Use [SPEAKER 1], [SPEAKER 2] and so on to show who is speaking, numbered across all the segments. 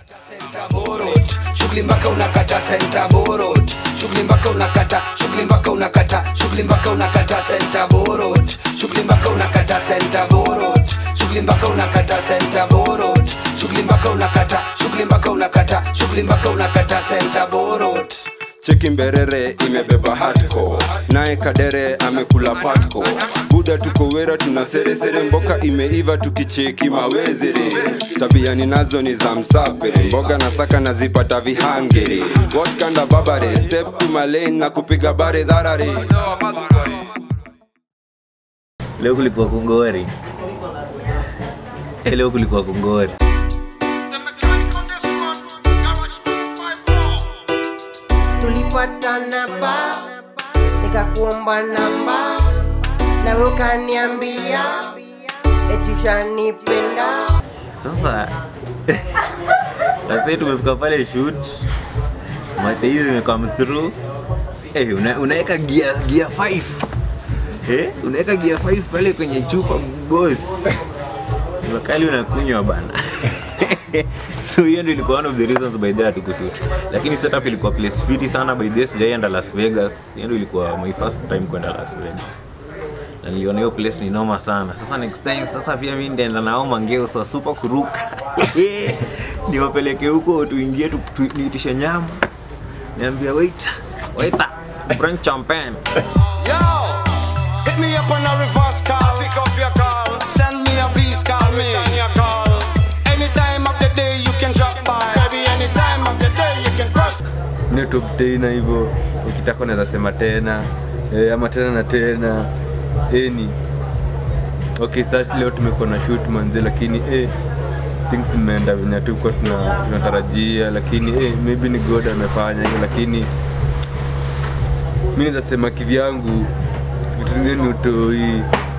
[SPEAKER 1] Center Borot, shughuli mpaka unakata Center Borot, shughuli mpaka unakata, shughuli mpaka unakata, shughuli mpaka unakata Center Borot, shughuli mpaka unakata Center Borot, shughuli mpaka unakata Center Borot, shughuli mpaka unakata, shughuli mpaka unakata, shughuli mpaka unakata Center Borot.
[SPEAKER 2] cheki mberere imebeba hatko naye kadere amekula patko buda tuko wera tuna seresere mboka imeiva tukicheki mawezere tabia ninazo ni za msapere mboga na saka nazipata vihangere what kind of babare step to my lane na kupiga bare dharare
[SPEAKER 3] leo kulikuwa kungori Eh, leo kulikuwa kungori
[SPEAKER 4] tulipatana ba nikakuomba namba nawe ukaniambia eti ushanipenda
[SPEAKER 3] sasa sasa tumefika pale shoot mate hizi zimecome through eh una, unaweka gear gear 5 eh unaweka gear 5 pale kwenye chupa boss wakali unakunywa bana so hiyo ndio ilikuwa one of the reasons by that tukushoot lakini setup ilikuwa place fiti sana by this jaienda las vegas hiyo ndio ilikuwa my first time kwenda las vegas na niliona hiyo place ni noma sana sasa next time sasa pia mi ndaenda nao mangeo so super kuruka niwapeleke huko tuingie tu- tu- niitishe nyama niambia waiter waiter bring champagne
[SPEAKER 5] Yo, hit me up on a reverse call. Pick up your call. Send me a please call me. Return your call. Any time of the day you can drop by. Baby, any time of the day you can cross.
[SPEAKER 6] ni top tena hivyo ukitaka unaweza sema tena e, ama tena na tena eni okay sasa leo tumekuwa na shoot manze lakini eh, things zimeenda venye tukuwa tuna- tunatarajia lakini eh, maybe ni god amefanya hiyo lakini mi naweza sema kivyangu vitu zingine ni utoi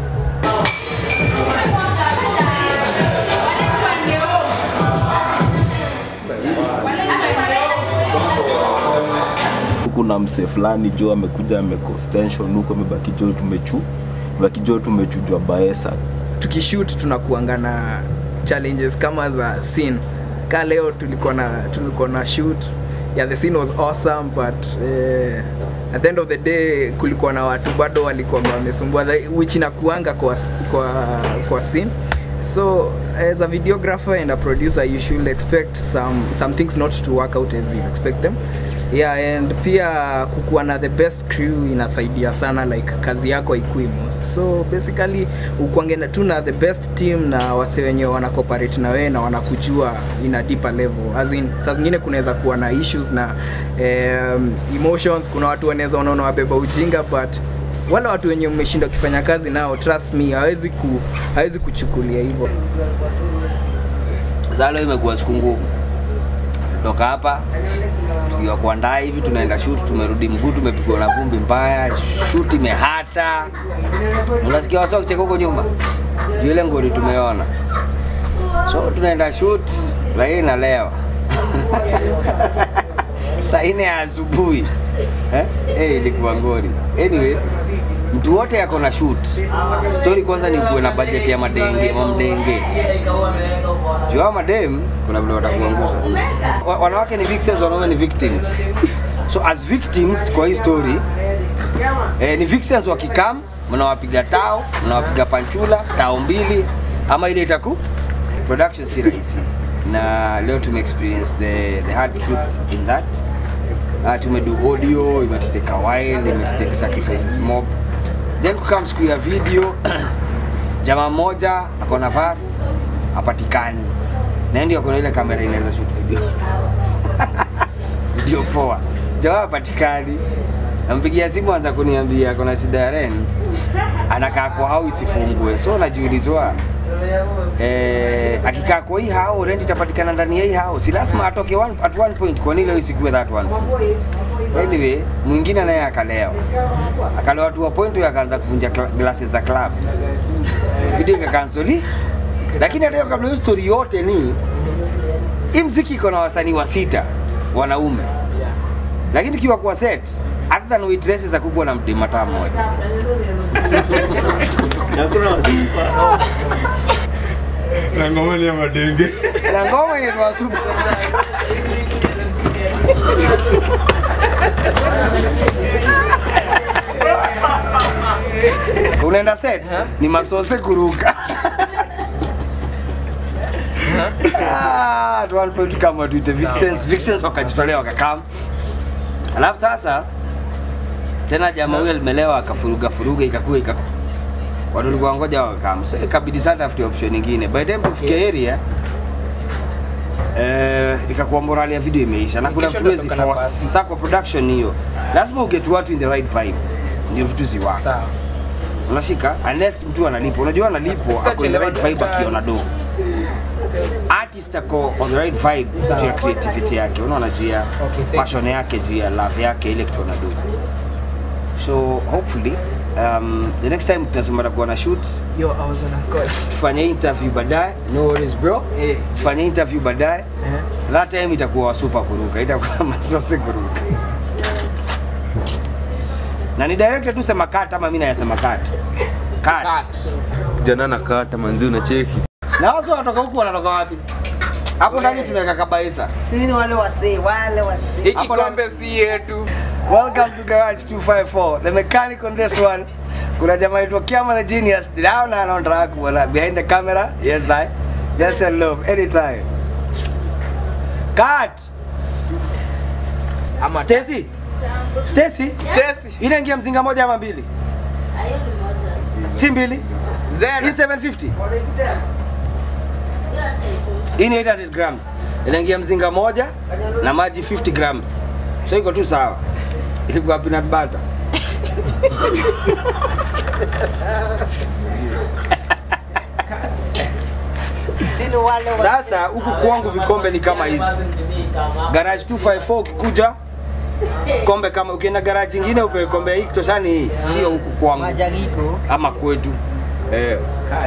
[SPEAKER 7] kuna mse fulani jo amekuja amecostension huko amebaki jo tumechu baki jo tumechujwa baesa
[SPEAKER 8] tukishoot tunakuanga na challenges kama za scene ka leo tulikuwa na tulikuwa na shoot yeah the scene was awesome but eh, at the end of the day kulikuwa na watu bado walikuwa wamesumbua the- which inakuanga kwa, kwa, kwa scene so as a videographer and a producer you should expect some, some things not to work out as you expect them yeah and pia kukuwa na the best crew inasaidia sana like kazi yako ikui most so basically ukwange na- tu na the best team na wase wenye wana cooperate na wewe na wanakujua in a deeper level as in saa zingine kunaweza kuwa na issues na um, emotions kuna watu wanaweza unaona wabeba ujinga but wale watu wenye mmeshinda ukifanya kazi nao trust me hawezi ku, hawezi kuchukulia hivyo
[SPEAKER 9] Sasa leo imekuwa siku ngumu. Toka hapa tukiwa kuandaa hivi, tunaenda shoot, tumerudi mguu, tumepigwa na vumbi mbaya, shoot imehata. Unasikia wasa kucheka huko nyuma, juu ile ngori tumeona. So tunaenda shoot, lakini nalewa saa nne ya asubuhi eh? Eh, ilikuwa ngori. Anyway, mtu wote yako na shoot. Story kwanza ni kuwe na budget ya madenge, mamdenge juu hao madem kuna vile watakuangusha. Wa- Wanawake ni victims, wanaume ni victims. So as victims kwa hii story eh, ni victims wakikam, mnawapiga tao, mnawapiga panchula tao mbili, ama ile itaku production si rahisi, na leo tume experience the, the hard truth in that. Uh, tumedu audio, imetuteka while, imetuteka sacrifices mob, then kukam siku ya video jamaa mmoja ako na vas hapatikani na ndio kuna ile kamera inaweza shoot video video poa jamaa hapatikani nampigia simu anza kuniambia kuna shida ya rent anakaa kwa hao isifungue so najiulizwa eh, akikaa kwa hii hao rent itapatikana ndani ya hii hao si lazima atoke one, at one point kwa nini leo isikuwe that one point anyway mwingine naye akalewa akalewa tu wa point huyo akaanza kuvunja kla- glasses za club video ikakansoli lakini hata hiyo kabla hiyo story yote ni hii mziki iko na wasanii wa sita wanaume lakini kiwa kwa set other than waitresses akubwa na mdemata mmoja
[SPEAKER 6] na ngoma ni ya madenge
[SPEAKER 9] na ngoma inaitwa super unaenda set ni masose kuruka Ah, tuone tu kama tuite Vixens Vixens wakajitolea wakakam alafu sasa tena jamaa huyo alimelewa akafuruga furuga ikakuwa ikaku watu walikuwa ngoja wakakam so ikabidi sana tafute option nyingine by the time tufikia area eh, ikakuwa morali ya video imeisha na kuna
[SPEAKER 8] Kesho
[SPEAKER 9] vitu wezi
[SPEAKER 8] tutatoka na
[SPEAKER 9] force
[SPEAKER 8] basi.
[SPEAKER 9] sako production hiyo lazima uget watu in the right vibe ndio vitu ziwaka
[SPEAKER 8] Sawa.
[SPEAKER 9] unashika unless mtu analipwa unajua analipwa ako in the right vibe akiona do artist ako on the right vibe juu ya creativity yake unaona juu ya
[SPEAKER 8] Okay, thank
[SPEAKER 9] passion yake juu ya love yake ile kitu anado so hopefully um, the next time tunasema takuwa na shoot
[SPEAKER 8] Yo, I was on a call.
[SPEAKER 9] tufanye interview baadaye no worries bro
[SPEAKER 8] Eh.
[SPEAKER 9] tufanye interview baadaye
[SPEAKER 8] Eh.
[SPEAKER 9] that time itakuwa wasupa kuruka itakuwa masose kuruka na ni direct tu sema cut ama mimi nayasema cut cut
[SPEAKER 6] kijana na kata manzi unacheki
[SPEAKER 9] na watu wanatoka huku wanatoka wapi hapo ndani tunaweka kabaisa
[SPEAKER 4] Sisi ni wale wasee, wale wasee.
[SPEAKER 8] Hii
[SPEAKER 9] Hapo
[SPEAKER 8] kikombe si yetu.
[SPEAKER 9] welcome to garage 254 the mechanic on this one kuna jamaa aitwa Kiama the genius down and on track wala behind the camera yes i yes and love anytime cut
[SPEAKER 8] Ama
[SPEAKER 9] Stacy Stacy
[SPEAKER 8] Stacy.
[SPEAKER 9] inaingia mzinga moja ama mbili si mbili hii
[SPEAKER 8] Zena.
[SPEAKER 9] 750 hii ni 800 grams inaingia mzinga moja na maji 50 grams so iko tu sawa ilikuwa peanut butter
[SPEAKER 4] Sisi ni wale wasee.
[SPEAKER 9] sasa huku kwangu vikombe ni kama hizi garage 254 ukikuja kombe kama ukienda garage ingine upewe kombe hii kitoshani hii sio huku kwangu
[SPEAKER 4] Majariko.
[SPEAKER 9] ama kwetu eh.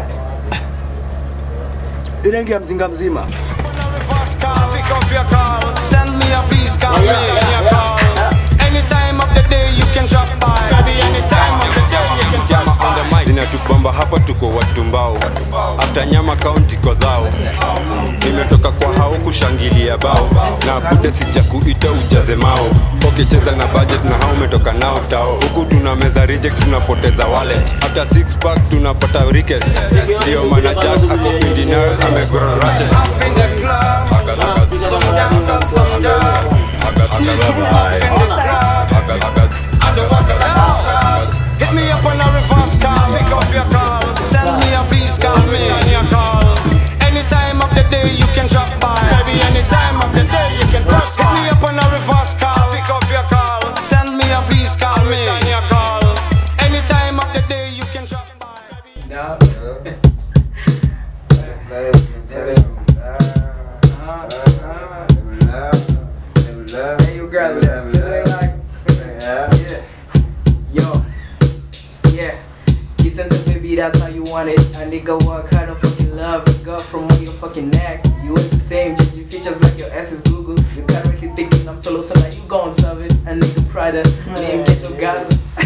[SPEAKER 9] inaingia mzinga mzima
[SPEAKER 5] Reverse call, pick up your call. Send me a please call me a call. Any time of the day you can drop by. Baby, any time of the day you can pass by.
[SPEAKER 2] zinatubamba hapa tuko watu mbao hata nyama kaunti kodhao nimetoka kwa hao kushangilia bao na bude sija kuita ujaze mao ukicheza na budget na hao umetoka nao tao huku tuna meza reject tunapoteza wallet hata six pack tunapata rikes ndio maana jack ako pindinal amegororate
[SPEAKER 5] Up in the club. Some dancers, some girl. Up in the club. Underwater dancer. Hit me up on a reverse call, pick up your call. Send me a please call me on your call. Any time of the day you can drop by. Baby, any time of the day you can pass by. Hit me up on a reverse call, pick up your call. Send me a please call me on your call. Any time of the day you can drop by.
[SPEAKER 8] Hey, you got it. Feeling like, yo, yeah. Kiss and say, baby, that's how you want it. A nigga, what kind of fucking love you got from all your fucking necks? You ain't the same, changing features like your ass is Google. You currently thinking I'm solo, so now you gon' serve it. A nigga, Prada, name get your Gaza.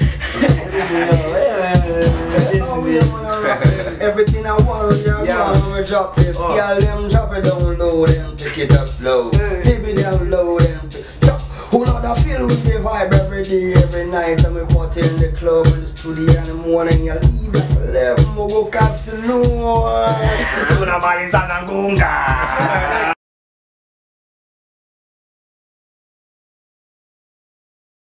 [SPEAKER 1] Everything I want, yeah,
[SPEAKER 8] Yeah.
[SPEAKER 1] yeah. I'ma drop this.
[SPEAKER 8] Oh.
[SPEAKER 1] Yeah, them drop it down low, them pick it up slow. Keep it down low, them pick drop. Who know the feel with the vibe every day, every night. And we party in the club in the studio in the morning. You leave like 11, we go afternoon. Tunamaliza na ngunga.